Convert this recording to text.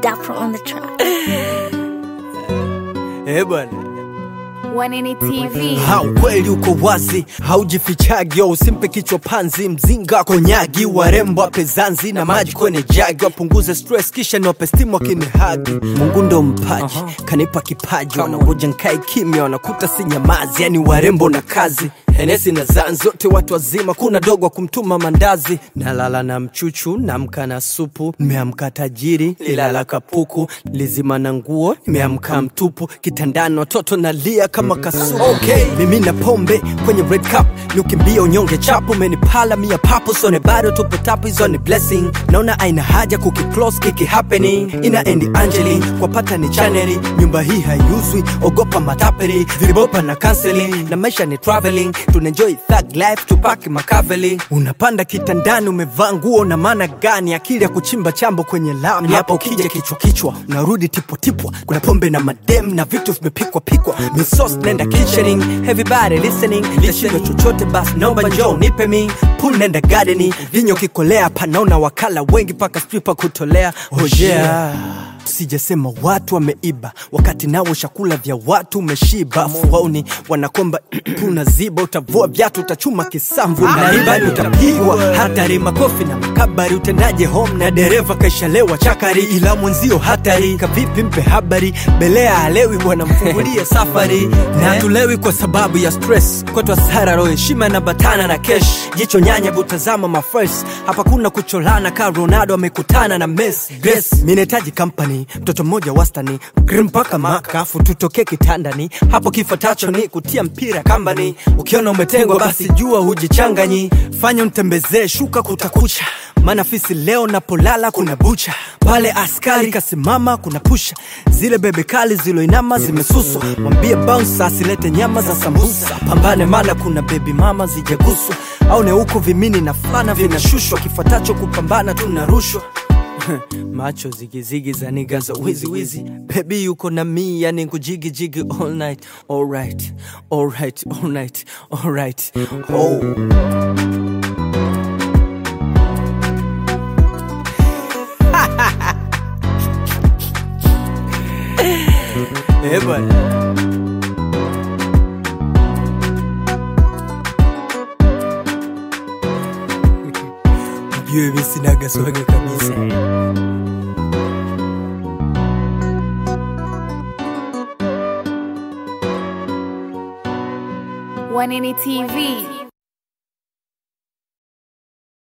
Dapper on the track. Eh bwana, Wanini TV. ha ukweli uko wazi, haujifichagi, au usimpe kichwa panzi, mzinga konyagi, warembo wape zanzi na maji kwenye jagi, wapunguze stress kisha niwape stimu wakinihagi. Mungu ndo mpaji, kanipa kipaji, wanangoja nkae kimya, wanakuta si nyamazi, yani warembo na kazi Henesi na zan zote watu wazima, kuna dogo wa kumtuma mandazi. Nalala na mchuchu, namka na supu, nimeamka tajiri, lilala kapuku, lizima na nguo, nimeamka mtupu, kitandani watoto nalia kama kasuku. Okay, mimi na pombe kwenye red cup, ni ukimbia unyonge chapu, umenipala mia papo, sone bado tupo tapu, hizo ni blessing. Naona aina haja kukiclose kiki happening, ina endi Angeli kwa pata ni chaneli, nyumba hii haiuzwi, ogopa matapeli, vilibopa na counseling, na maisha ni traveling, tunaenjoy thug life, tupaki makaveli. Unapanda kitandani, umevaa nguo na maana gani? Akili ya kuchimba chambo kwenye lami, hapa ukija kichwa kichwa, unarudi tipotipwa, kuna pombe na madem na vitu vimepikwa pikwa, misos nenda kitchening, everybody listening, nishindwe chochote basi, naomba njoo nipe mi pool nenda gardening, vinyo kikolea, panaona wakala wengi paka stripper kutolea, oh yeah sijasema watu wameiba wakati nao chakula vya watu umeshiba fuauni wanakomba unaziba utavua vyatu utachuma kisamvu na ribani utapigwa hatari makofi na makabari utendaje home na dereva kaishalewa chakari ila mwenzio hatari kavipi mpe habari belea alewi bwana mfungulie safari na tulewi kwa sababu ya stress kwetu asara roho heshima na batana na kesh jicho nyanya butazama mafres hapa kuna kucholana ka ronaldo amekutana na mes grace minahitaji company mtoto mmoja wastani grim mpaka makafu tutoke kitandani hapo kifuatacho ni kutia mpira kambani ukiona umetengwa basi jua hujichanganyi fanya mtembezee shuka kutakucha maana fisi leo napolala kuna bucha pale askari kasimama kuna pusha zile bebe kali ziloinama zimesuswa mwambie bounce asilete nyama za sambusa pambane maana kuna bebi mama zijaguswa au ne huko vimini na fana vinashushwa kifuatacho kupambana tunarushwa macho zigizigi za niga za wizi wizi bebi yuko na mi yani kujigijigi all night alright alright alright alright oh. Eh bwana ujue mi sinaga swaga kabisa Wanini TV.